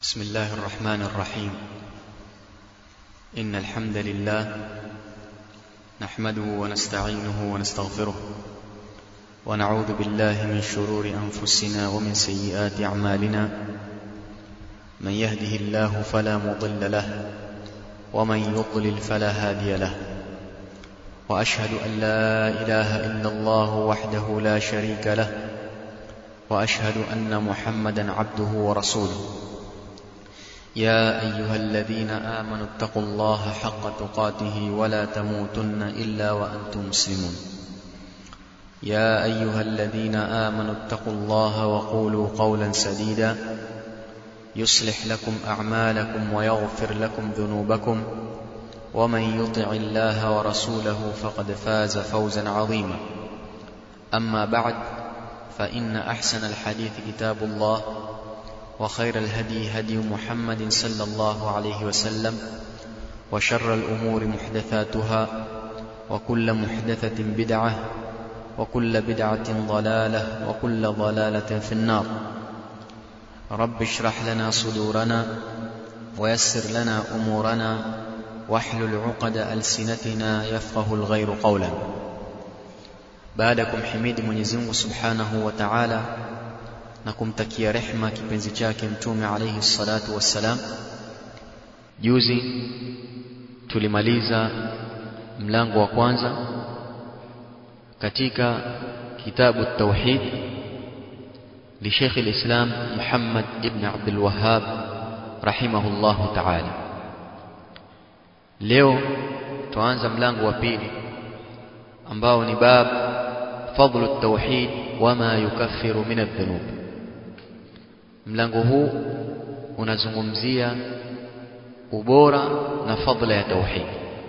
بسم الله الرحمن الرحيم إن الحمد لله نحمده ونستعينه ونستغفره ونعوذ بالله من شرور أنفسنا ومن سيئات أعمالنا من يهده الله فلا مضل له ومن يضلل فلا هادي له وأشهد أن لا إله إلا الله وحده لا شريك له وأشهد أن محمدا عبده ورسوله يا أيها الذين آمنوا اتقوا الله حق تقاته ولا تموتن إلا وأنتم مسلمون يا أيها الذين آمنوا اتقوا الله وقولوا قولا سديدا يصلح لكم أعمالكم ويغفر لكم ذنوبكم ومن يطع الله ورسوله فقد فاز فوزا عظيما أما بعد فإن أحسن الحديث كتاب الله وخير الهدي هدي محمد صلى الله عليه وسلم وشر الأمور محدثاتها وكل محدثة بدعة وكل بدعة ضلالة وكل ضلالة في النار رب اشرح لنا صدورنا ويسر لنا أمورنا واحلل عقد ألسنتنا يفقه الغير قولا بعدكم حميد Mwenyezi Mungu Subhanahu wa Ta'ala na kumtakia rehma kipenzi chake mtume alayhi salatu wassalam juzi tulimaliza mlango wa kwanza katika kitabu tauhid li Sheikh al-Islam Muhammad ibn Abdul Wahhab rahimahullahu ta'ala leo tuanza mlango wa pili ambao ni bab fadlu at-tauhid wama yukaffiru min adh-dhunub mlango huu unazungumzia ubora na fadla ya tauhid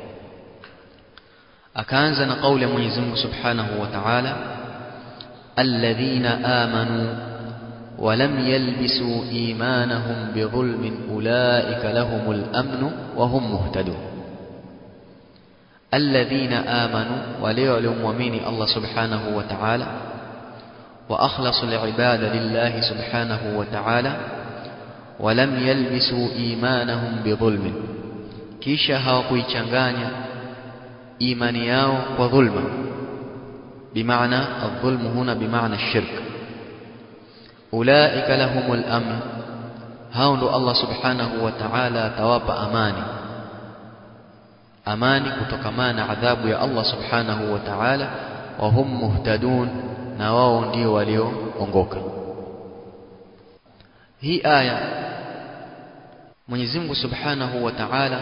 akaanza na kauli ya Mwenyezi Mungu Subhanahu wa Ta'ala alladhina amanu ولم يلبسوا إيمانهم بظلم أولئك لهم الأمن وهم مهتدون الذين آمنوا وليعلم ومين الله سبحانه وتعالى وأخلصوا العباد لله سبحانه وتعالى ولم يلبسوا إيمانهم بظلم kisha hawakuichanganya imani yao kwa dhulma bimaana adh-dhulmu huna bimaana shirk ulaika lahumul amn hao ndo Allah subhanahu wa ta'ala atawapa amani amani kutokamana na adhabu ya Allah subhanahu wa ta'ala wa hum muhtadun na wao ndio walioongoka hii aya Mwenyezi Mungu Subhanahu wa Ta'ala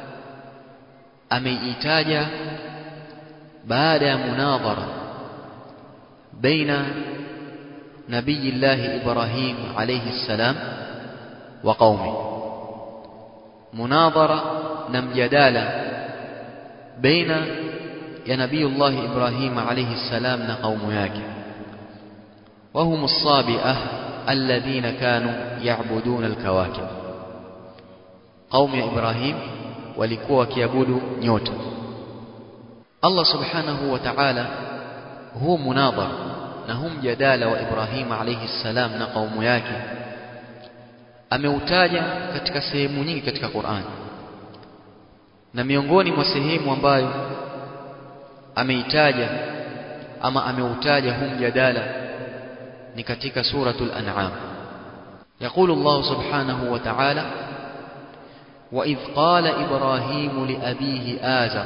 ameitaja baada ya munadhara baina nabii Allah Ibrahim alayhi salam wa qaumi munadhara na mjadala baina ya nabii Allah Ibrahim alayhi salam na kaumu yake وهم الصابئة الذين كانوا يعبدون الكواكب قوم إبراهيم walikuwa wakiabudu nyota Allah subhanahu wa ta'ala huu munadhara na huu mjadala wa Ibrahim alayhi salam na kaumu yake ameutaja katika sehemu nyingi katika Qur'an na miongoni mwa sehemu ambayo ameitaja ama ameutaja huu mjadala ni katika suratul an'am يقول الله سبحانه وتعالى وإذ قال إبراهيم لأبيه آزر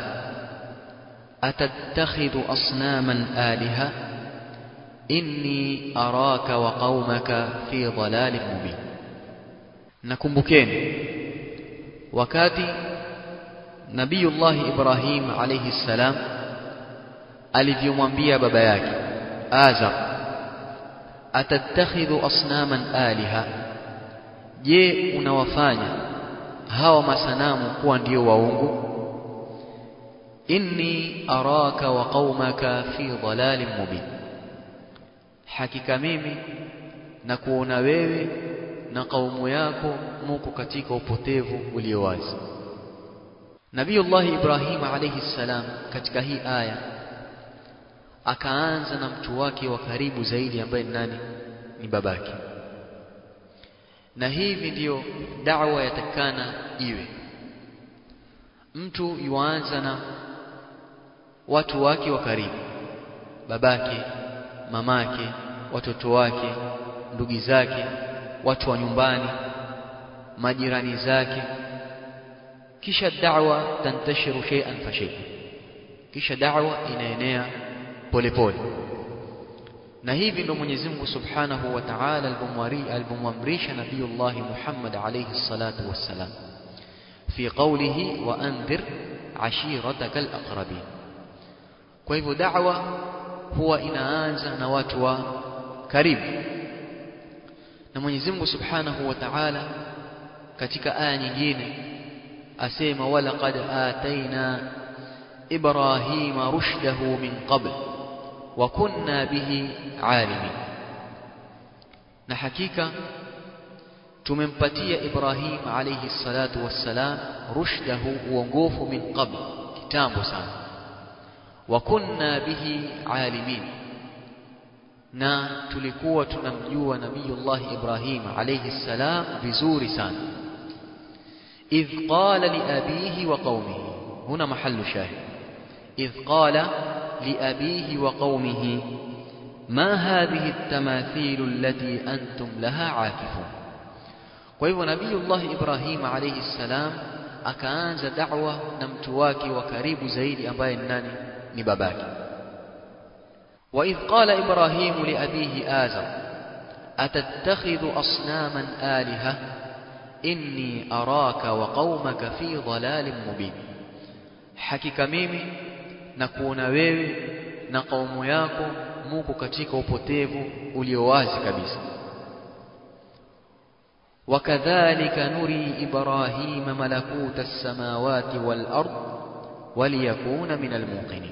أتتخذ أصناما آلهة إني أراك وقومك في ضلال مبين نكمبكين وكاتي نبي الله إبراهيم عليه السلام alivyomwambia baba yake Azar atattakhidhu asnaman aliha je unawafanya hawa masanamu kuwa ndio waungu inni araka wa qaumaka fi dhalalin mubin hakika mimi na kuona wewe na kaumu yako muko katika upotevu ulio wazi Nabiiullah Ibrahim alayhi salam katika hii aya akaanza na mtu wake wa karibu zaidi ambaye ni nani ni babake na hivi ndiyo da'wa yatakana iwe mtu yuanza na watu wake wa karibu babake mamake watoto wake ndugu zake watu wa nyumbani majirani zake kisha da'wa tantashiru shay'an fa shay kisha da'wa inaenea polepole na hivi ndo Mwenyezi Mungu Subhanahu wa Ta'ala alipomwamrisha Nabiyullah Muhammad alayhi salatu wassalam fi qawlihi wa anzir ashiratak alaqrabin kwa hivyo da'wa huwa inaanza na watu wa karibu na Mwenyezi Mungu Subhanahu wa Ta'ala katika aya nyingine asema wala qad ataina ibrahima rushdahu min qabl wa kunna bihi alimin na hakika tumempatia Ibrahim alayhi salatu wassalam rushdahu uongofu min qabl kitambo sana wa kunna bihi alimin na tulikuwa tunamjua nabiyullah Ibrahim alayhi salam vizuri sana idh qala li abihi wa qaumihi huna mahallu shahid idh qala li abihi wa qaumihi ما هذه التماثيل التي أنتم لها عاكفون kwa hivyo nabiyullah Ibrahim alayhi salam akaanza da'wa na mtu wake wa karibu zaidi ambaye ni nani ni babake وإذ قال إبراهيم لأبيه آزر أتتخذ أصناما آلهة إني أراك وقومك في ضلال مبين hakika mimi nakuona wewe na kaumu yako muko katika upotevu ulio wazi kabisa وكذلك نري إبراهيم ملكوت السماوات والأرض وليكون من الموقنين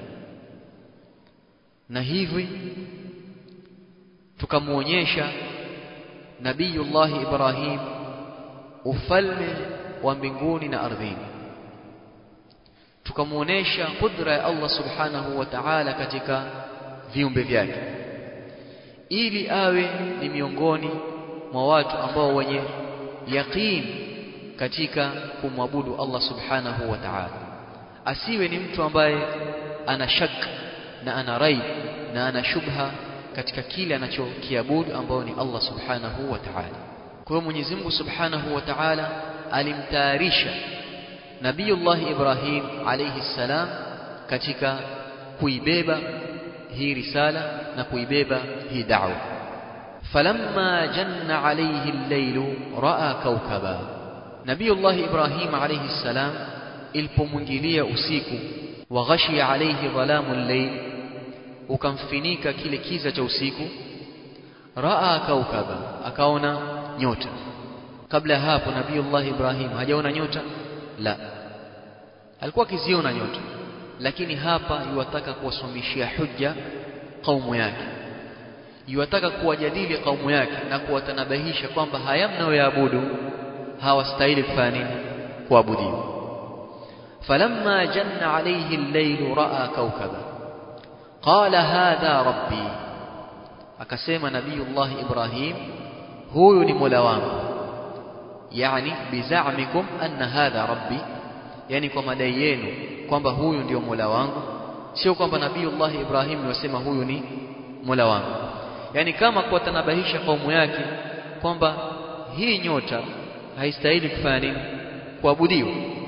na hivi tukamwonyesha nabiyullah Ibrahim ufalme wa mbinguni na ardhini tukamwonyesha kudra ya Allah subhanahu wa ta'ala katika viumbe vyake ili awe ni miongoni mwa watu ambao wenye yaqeen katika kumwabudu Allah subhanahu wa ta'ala asiwe ni mtu ambaye ana shaka na ana raib na ana shubha katika kile anachokiabudu ambao ni Allah subhanahu wa ta'ala kwa hiyo Mwenyezi Mungu subhanahu wa ta'ala alimtayarisha Nabiyullah Ibrahim alayhi salam katika kuibeba hii risala na kuibeba hii da'wa falamma janna alayhi al-layl ra'a kawkaba Nabiyullah Ibrahim alayhi salam ilipomwingilia usiku wa ghashiya alayhi dhalamu al-layl ukamfinika kile kiza cha usiku raa kaukaba akaona nyota kabla hapo nabiiullah ibrahim hajaona nyota la alikuwa akiziona nyota lakini hapa yuwataka kuwasomeshia hujja kaumu yake yuwataka kuwajadili kaumu yake na kuwatanabahisha kwamba haya mnayoyaabudu hawastahili kufanya nini kuabudiwa falamma janna alayhi al-layl raa kaukaba qala hadha rabbi akasema nabiyullah ibrahim huyu ni mola wangu yani bizamikum anna hadha rabbi yani kwa madai yenu kwamba huyu ndio mola wangu sio kwamba nabiyullah ibrahim niwasema huyu ni mola wangu yani kama kuwatanabahisha kaumu yake kwamba hii nyota haistahili kufanya nini kuabudiwa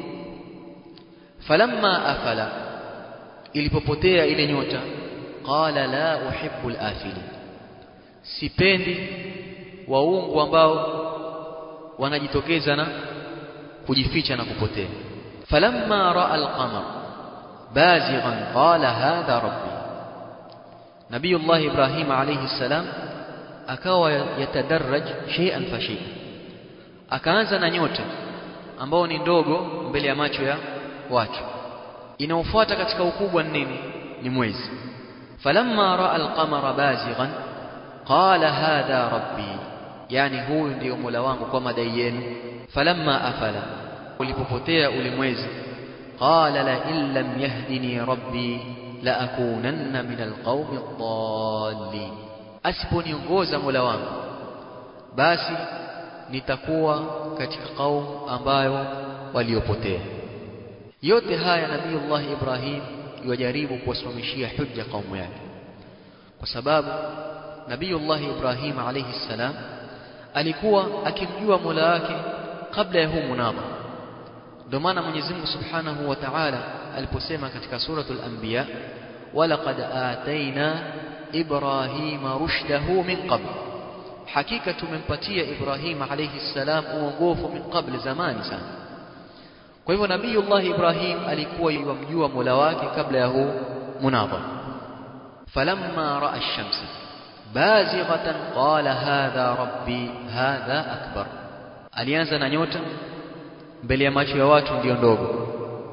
falamma afala ilipopotea ile nyota qala la uhibbu al-afili sipendi waungu ambao wanajitokeza na kujificha na kupotea falamma raa al-qamar bazighan qala hadha rabbi nabiyullah ibrahim alayhi salam akawa yatadarraj shay'an fa shay'an akaanza na nyota ambao ni ndogo mbele ya macho ya watu inaofuata katika ukubwa nini ni mwezi falamma raa alqamara bazighan qala hadha rabbi yani huyu ndio mola wangu kwa madai yenu falamma afala ulipopotea ule mwezi qala la in lam yahdini rabbi la akunanna min alqawmi adh-dallin asiponiongoza mola wangu basi nitakuwa katika qaum ambayo waliopotea yote haya nabiiullah Ibrahim yajaribu kuwasimamishia hujja kaumu yake kwa sababu nabiiullah Ibrahim alayhi salam alikuwa akimjua Mola wake kabla ya huu munadhara ndio maana Mwenyezi Mungu Subhanahu wa Ta'ala aliposema katika suratul Anbiya walaqad ataina Ibrahima rushdahu min qabl hakika tumempatia Ibrahim alayhi salam uongofu min qabl zamani sana kwa hivyo Nabiyullah Ibrahim alikuwa yumjua Mola wake kabla ya huu munadhara falamma raa ash-shamsa bazighatan qala hadha rabbi hadha akbar alianza na nyota mbele ya macho ya watu ndiyo ndogo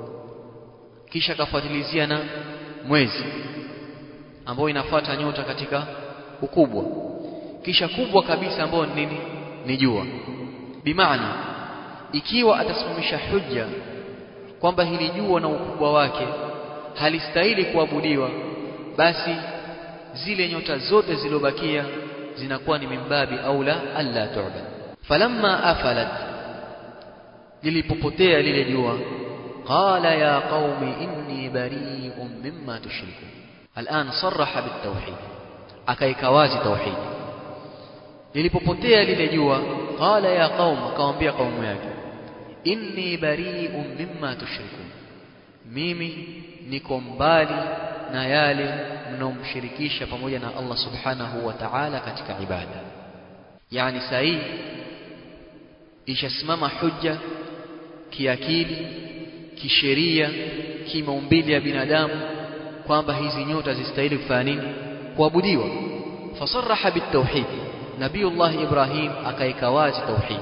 kisha akafuatilizia na mwezi ambao inafuata nyota katika ukubwa kisha kubwa kabisa ambao ni nini ni jua bimaana ikiwa atasimamisha hujja kwamba hili jua na ukubwa wake halistahili kuabudiwa basi zile nyota zote zilizobakia zinakuwa ni mimbabi aula alla tu'bad falamma afalat lilipopotea lile jua qala ya qaumi inni bari'un mimma tushrikun الآن صرح بالتوحيد akaika wazi tauhid lilipopotea lile jua qala ya qaum akamwambia kaumu yake inni bari'un mimma tushrikun mimi niko mbali na yale mnaomshirikisha pamoja na Allah subhanahu wa ta'ala katika ibada yani sahi ishasimama hujja kiakili kisheria kimaumbile ya binadamu kwamba hizi nyota zistahili kufanya nini kuabudiwa fasaraha bitauhid nabiyullah ibrahim akaika wazi tauhid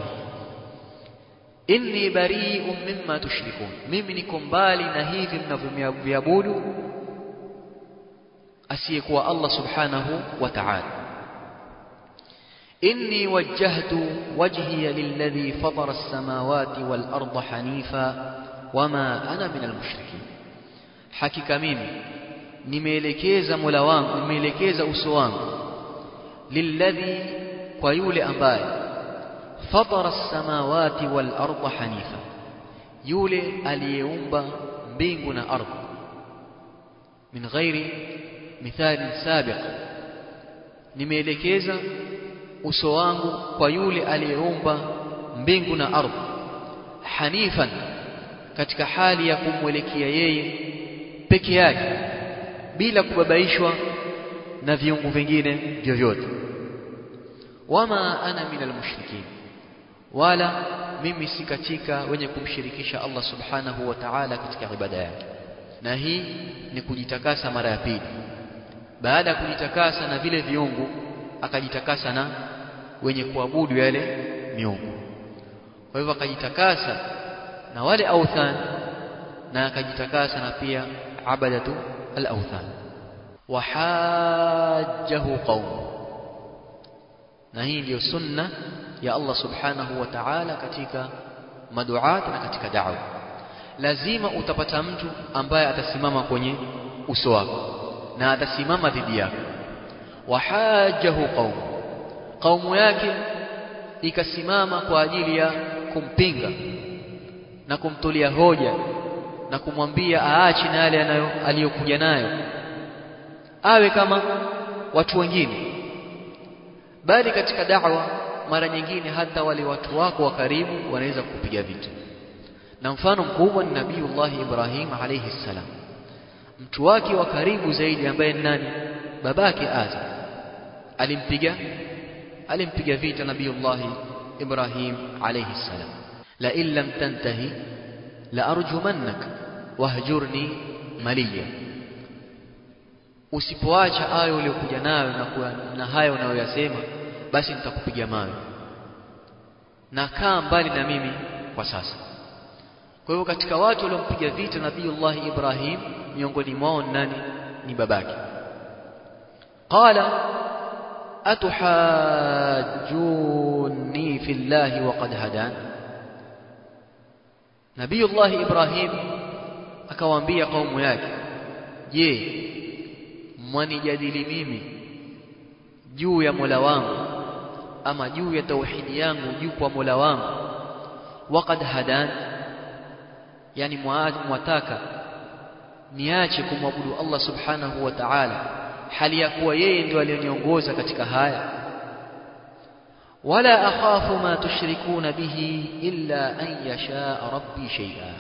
inni bari'un mimma tushrikun mimi niko mbali na hivi mnavyoviabudu asiyekuwa Allah subhanahu wa ta'ala inni wajjahtu wajhiya lilladhi fatara as-samawati wal arda hanifa wama ana min al-mushrikin hakika mimi nimeelekeza mola wangu nimeelekeza uso wangu lilladhi kwa yule ambaye fatara as-samawati wal arda hanifa yule aliyeumba mbingu na ardhi min ghairi mithali sabiq nimeelekeza uso wangu kwa yule aliyeumba mbingu na ardhi hanifan katika hali ya kumwelekea yeye peke yake bila kubabaishwa na viungu vingine vyovyote wama ana min almushrikin wala mimi si katika wenye kumshirikisha Allah subhanahu wa ta'ala katika ibada yake na hii ni kujitakasa mara ya pili baada ya kujitakasa na vile viungu akajitakasa na wenye kuabudu yale miungu kwa hivyo akajitakasa na wale authan na akajitakasa na pia abadatu al-awthan wahajjahu qaum na hii ndiyo sunna ya Allah subhanahu wa ta'ala katika maduat na katika da'wa lazima utapata mtu ambaye atasimama kwenye uso wako na atasimama dhidi yako wahajjahu qaum qaumu yake ikasimama kwa ajili ya kumpinga na kumtolia hoja na kumwambia aache na yale anayo aliyokuja nayo awe kama watu wengine bali katika da'wa mara nyingine hata wale watu wako wa karibu wanaweza kupiga vita na mfano mkubwa ni nabiiullah Ibrahim alayhi salam mtu wake wa karibu zaidi ambaye ni nani babake Azar alimpiga alimpiga vita nabiiullah Ibrahim alayhi salam la in lam tantahi la arjumannak wahjurni maliya usipoacha ayo uliyokuja nayo na, na hayo unayoyasema basi nitakupiga mawe na kaa mbali na mimi kwa sasa kwa hivyo katika watu waliompiga vita nabiiullah Ibrahim miongoni mwao nani ni babake qala atuhajjuni fillahi waqad hadan nabiiullah Ibrahim akawaambia kaumu yake je mwanijadili mimi juu ya Mola wangu ama juu ya tauhidi yangu juu kwa Mola wangu waqad hadan yani mwataka niache kumwabudu Allah subhanahu wa ta'ala hali ya kuwa yeye ndio alioniongoza katika haya wala akhafu ma tushrikuna bihi illa an yasha rabbi shay'a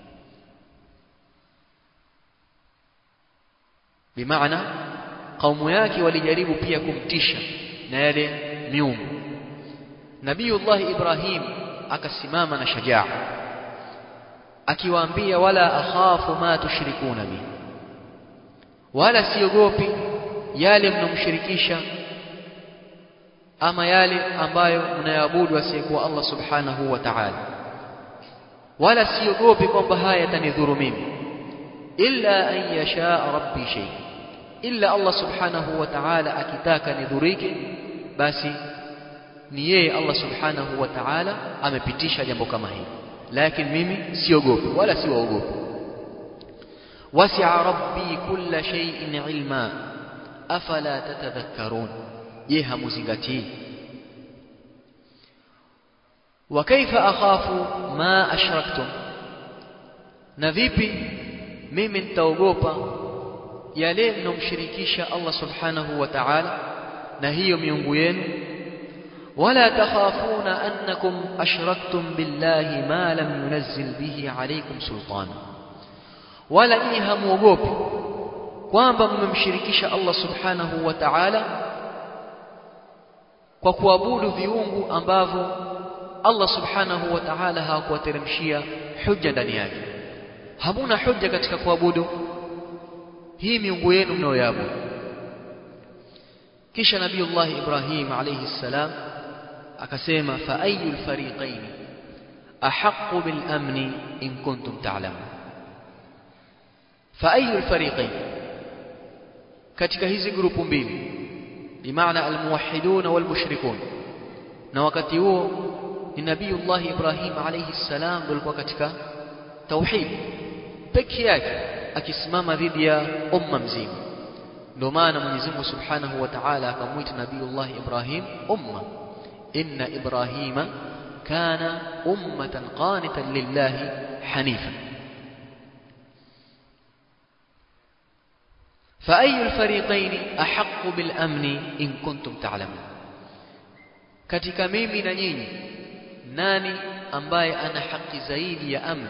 bimaana kaumu yake walijaribu pia kumtisha na yale miungu Nabiyullah Ibrahim akasimama na shajaa akiwaambia wala akhafu ma tushrikuna bi wala siogopi yale mnomshirikisha ama yale ambayo mnayabudu asiyekuwa Allah subhanahu wa ta'ala wala siogopi kwamba haya yatanidhuru mimi illa an yasha rabbi shay illa Allah subhanahu wa ta'ala akitaka nidhurike basi ni yeye Allah subhanahu wa ta'ala amepitisha jambo kama hili lakini mimi siogopi wala siwaogopi wasi'a rabbi kulla shay'in ilma afala tatadhakkarun je hamuzingatii wa kaifa akhafu ma ashraktum na vipi mimi nitaogopa yale mnomshirikisha Allah subhanahu wa ta'ala na hiyo miungu yenu ولا تخافون أنكم أشركتم بالله ما لم ينزل به عليكم سلطانا ولا إيها موغوبي kwamba mmemshirikisha Allah subhanahu wa ta'ala kwa kuabudu viungu ambavyo Allah subhanahu wa ta'ala hakuwateremshia hujja ndani yake hamuna hujja katika kuabudu hii miungu yenu mnayoabudu kisha nabiiullah Ibrahim alayhi salam akasema fa ayul fariqain ahaqqu bil amni in kuntum ta'lamun fa ayul fariqain katika hizi grupu mbili bimaana almuwahhidun wal mushrikun na wakati huo ni nabiiullah Ibrahim alayhi salam ndio alikuwa katika tauhid peke yake akisimama dhidi ya umma mzima ndio maana Mwenyezi Mungu Subhanahu wa Ta'ala akamwita nabiiullah Ibrahim umma إن إبراهيم كان أمة قانتا لله حنيفا فأي الفريقين أحق بالأمن إن كنتم تعلمون katika mimi na nyinyi nani ambaye ana haki zaidi ya amn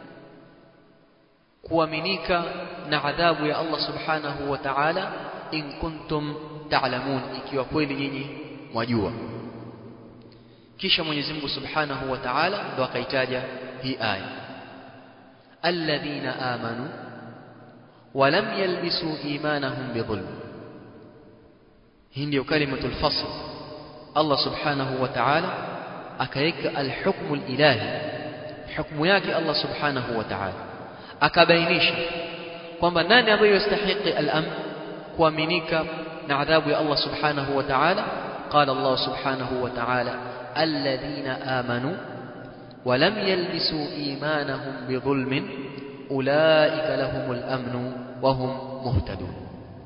kuaminika na adhabu ya Allah subhanahu wa ta'ala in kuntum ta'lamun ikiwa kweli nyinyi mwajua kisha Mwenyezi Mungu Subhanahu wa Ta'ala ndo akaitaja hii aya alladhina amanu wa lam yalbisu imanahum bidhulm hii ndio kalimatul fasl Allah Subhanahu wa Ta'ala akaweka alhukmu alilahi hukumu yake Allah Subhanahu wa Ta'ala akabainisha kwamba nani ambaye yastahiki al-amn kuaminika na adhabu ya Allah Subhanahu wa Ta'ala قال الله سبحانه وتعالى الذين آمنوا ولم يلبسوا إيمانهم بظلم أولئك لهم الأمن وهم مهتدون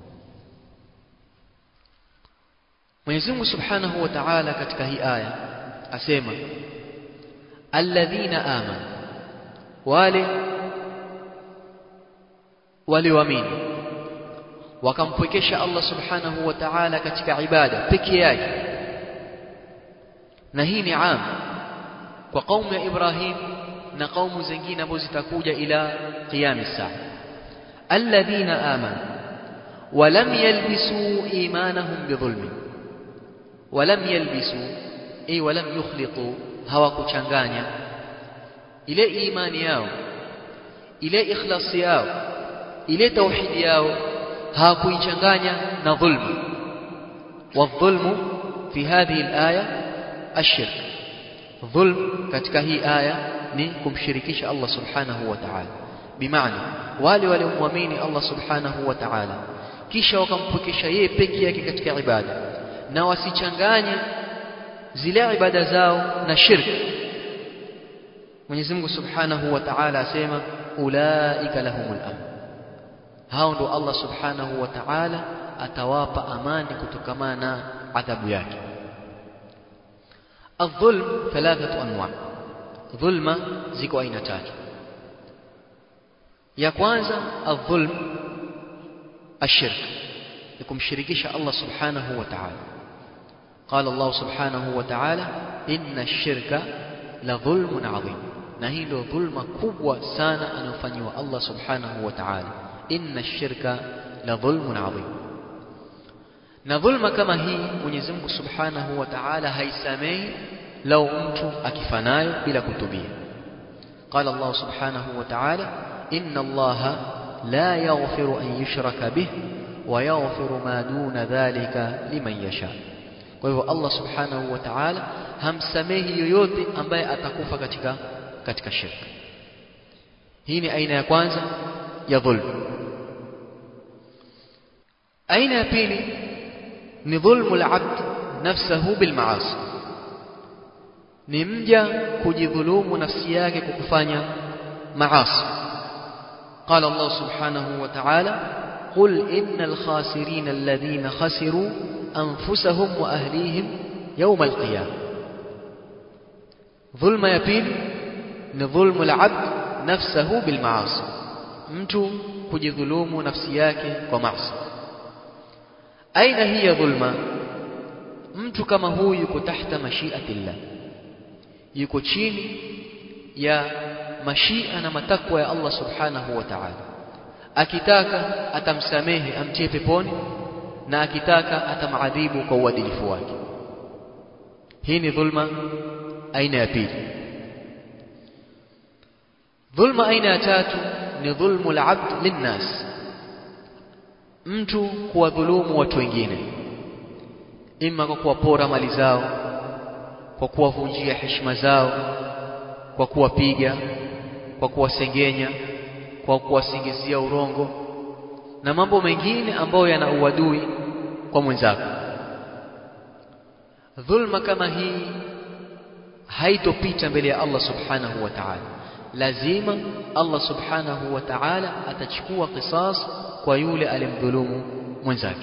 Mwenyezi Mungu Subhanahu wa Ta'ala katika hii aya asema alladhina amanu wale walioamini wakampwekesha Allah Subhanahu wa Ta'ala katika ibada peke yake na hii ni am kwa kaumu ya Ibrahim na kaumu zingine ambazo zitakuja ila qiyam saa alladhina amanu ولم يلبسوا إيمانهم بظلم ولم يلبسوا أي ولم يخلطوا hawakuchanganya ile imani yao ile ikhlasi yao ile tauhidi yao hawakuichanganya na dhulma والظلم في هذه الآية الشرك ظلم katika hii aya ni kumshirikisha Allah subhanahu wa ta'ala bimaana wale waliomwamini Allah subhanahu wa ta'ala kisha wakampokesha yeye peke yake katika ibada na wasichanganye zile ibada zao na shirki Mwenyezi Mungu Subhanahu wa Ta'ala asema ulaika lahumul amn hao ndo Allah Subhanahu wa Ta'ala atawapa amani kutokamana na adhabu yake الظلم ثلاثة أنواع ظلمة ziko aina tatu ya kwanza الظلم الشرك ni kumshirikisha Allah subhanahu wa ta'ala قال الله سبحانه وتعالى إن الشرك لظلم عظيم na hii ndio dhulma kubwa sana anayofanyiwa Allah subhanahu wa ta'ala inna shirka la dhulmun adhim na dhulma kama hii Mwenyezi Mungu subhanahu wa ta'ala haisamehi lau mtu akifanayo bila kutubia قال الله سبحانه وتعالى إن الله لا يغفر أن يشرك به ويغفر ما دون ذلك لمن يشاء kwa hivyo Allah subhanahu wa ta'ala hamsamehi yoyote ambaye atakufa katika katika shirka hii ni aina ya kwanza ya dhulm aina ya pili ni dhulmu al-abd nafsahu bil ma'asi ni mja kujidhulumu nafsi yake kwa kufanya maasi قال الله سبحانه وتعالى قل إن الخاسرين الذين خسروا أنفسهم وأهليهم يوم القيامة ظلم يبين ظلم العبد نفسه بالمعاصي mtu kujidhulumu nafsi yake kwa maasi aina hii ya dhulma mtu kama huyu yuko tahta mashiatillah yuko chini ya mashia na matakwa ya Allah subhanahu wa ta'ala akitaka atamsamehe amtie peponi na akitaka atamadhibu kwa uadilifu wake hii ni dhulma aina ya pili dhulma aina ya tatu ni dhulmu al-abd linnas mtu kuwadhulumu watu wengine ima kwa kuwapora mali zao kwa kuwavunjia heshima zao kwa kuwapiga kwa kuwasengenya kwa kuwasingizia urongo na mambo mengine ambayo yana uadui kwa mwenzako dhulma kama hii haitopita mbele ya Allah subhanahu wa ta'ala lazima Allah subhanahu wa ta'ala atachukua qisas kwa yule alimdhulumu mwenzake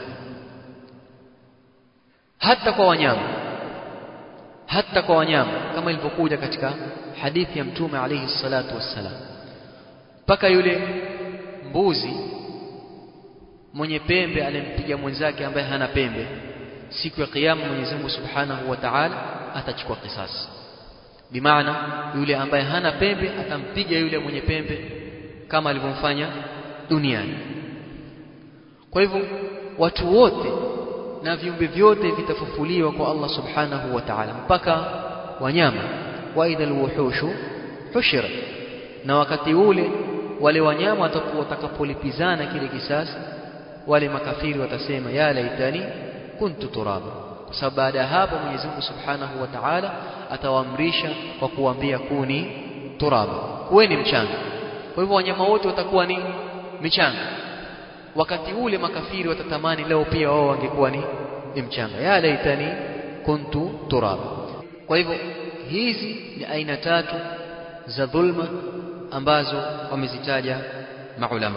hata kwa wanyama hata kwa wanyama kama ilivyokuja katika hadithi ya mtume alayhi salatu wassalam mpaka yule mbuzi mwenye pembe alimpiga mwenzake ambaye hana pembe siku ya kiyama Mwenyezi Mungu Subhanahu wa Ta'ala atachukua kisasi bimaana yule ambaye hana pembe atampiga yule mwenye pembe kama alivyomfanya duniani kwa hivyo watu wote na viumbe vyote vitafufuliwa kwa Allah Subhanahu wa Ta'ala mpaka wanyama wa idhal wuhushu hushira na wakati ule wale wanyama watakuwa watakapolipizana kile kisasi wale makafiri watasema ya laitani kuntu turaba kwa sababu baada ya hapo Mwenyezi Mungu Subhanahu wa Ta'ala atawaamrisha kwa kuambia kuni turaba kuweni mchanga kwa hivyo wanyama wote watakuwa ni michanga wakati ule makafiri watatamani leo pia wao wangekuwa ni, ni mchanga ya laitani kuntu turaba kwa hivyo hizi ni aina tatu za dhulma ambazo wamezitaja maulama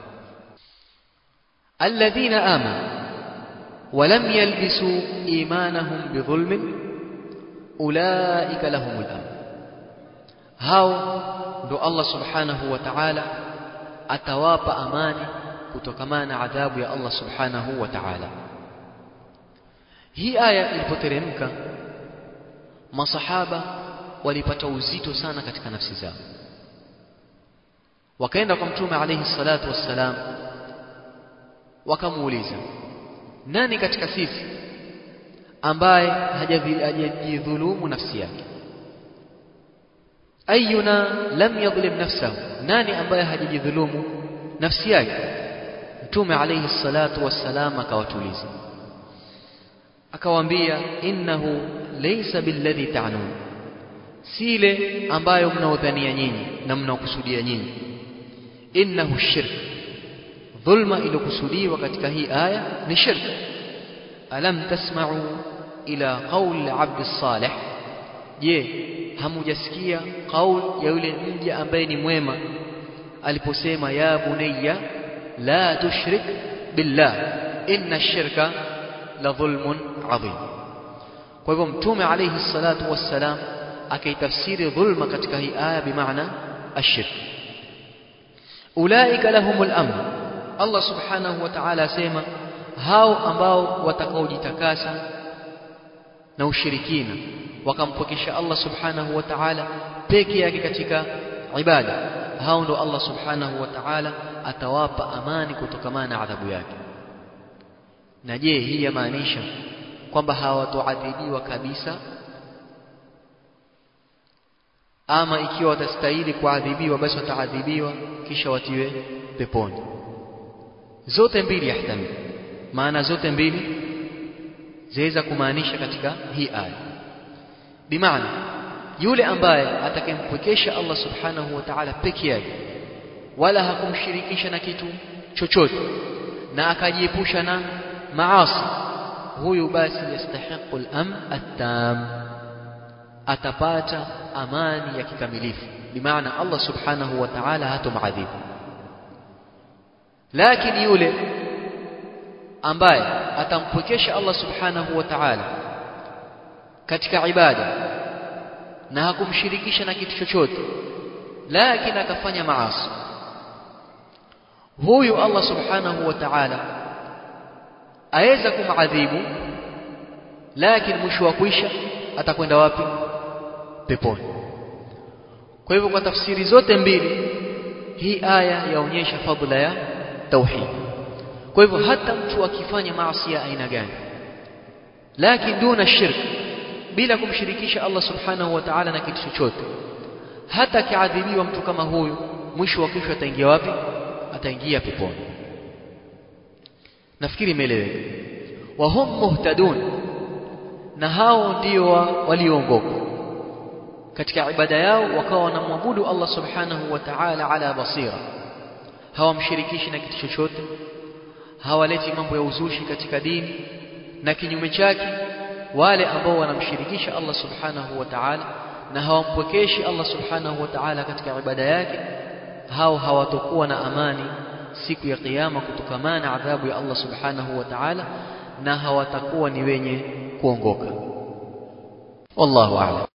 alladhina amanu ولم يلبسوا إيمانهم بظلم أولئك لهم الأمن هاو ndo Allah subhanahu wa ta'ala atawapa amani kutokamana adhabu ya Allah subhanahu wa ta'ala hii aya ilipoteremka masahaba walipata uzito sana katika nafsi zao wakaenda kwa mtume alayhi salatu wassalam wakamuuliza nani katika sisi ambaye hajajidhulumu nafsi yake ayuna lam yadhlim nafsahu nani ambaye hajajidhulumu nafsi yake mtume alayhi salatu wassalam akawatuliza akawaambia innahu laysa billadhi ta'nun sile ambayo mnaodhania nyinyi na mnaokusudia nyinyi innahu shirk dhulma iliyokusudiwa katika hii aya ni shirk alam tasma'u ila qawl abd salih je hamujasikia qaul ya yule mja ambaye ni mwema aliposema ya bunayya la tushrik billah inna ash-shirka la dhulmun adhim kwa hivyo mtume alayhi salatu wassalam akaitafsiri dhulma katika hii aya bimaana ashirk ulaika lahumul amn Allah subhanahu wa ta'ala asema hao ambao watakaojitakasa na ushirikina wakampokesha Allah subhanahu wa ta'ala peke yake katika ibada hao ndo Allah subhanahu wa ta'ala atawapa amani kutokamana na adhabu yake na je hii yamaanisha kwamba hawatoadhibiwa kabisa ama ikiwa watastahili kuadhibiwa basi wataadhibiwa kisha watiwe peponi zote mbili yahtamil maana zote mbili zaweza kumaanisha katika hii aya bimaana yule ambaye atakayempwekesha Allah subhanahu wa ta'ala peke yake wala hakumshirikisha na kitu chochote na akajiepusha na maasi huyu basi yastahiqu al-amn at-tam atapata amani ya kikamilifu bimaana Allah subhanahu wa ta'ala hatomadhibu lakini yule ambaye atampwekesha Allah subhanahu wa ta'ala katika ibada na hakumshirikisha na kitu chochote lakini akafanya maasi huyu Allah subhanahu wa ta'ala aweza kumadhibu lakini mwisho wa kuisha atakwenda wapi peponi kwa hivyo kwa tafsiri zote mbili hii aya yaonyesha fadhila ya tauhid kwa hivyo hata mtu akifanya maasi ya aina gani lakini duna shirk bila kumshirikisha Allah subhanahu wa ta'ala na kitu chochote hata akiadhibiwa mtu kama huyu mwisho wa kesho ataingia wapi ataingia peponi nafikiri imeeleweka wa hum muhtadun na hao ndio walioongoka katika ibada yao wakawa wanamwabudu Allah subhanahu wa ta'ala ala basira hawamshirikishi na kitu chochote hawaleti mambo ya uzushi katika dini na kinyume chake wale ambao wanamshirikisha Allah subhanahu wa ta'ala na hawampwekeshi Allah subhanahu wa ta'ala katika ibada yake hao hawatokuwa na amani siku ya kiyama kutokamana na adhabu ya Allah subhanahu wa ta'ala na hawatakuwa ni wenye kuongoka wallahu a'lam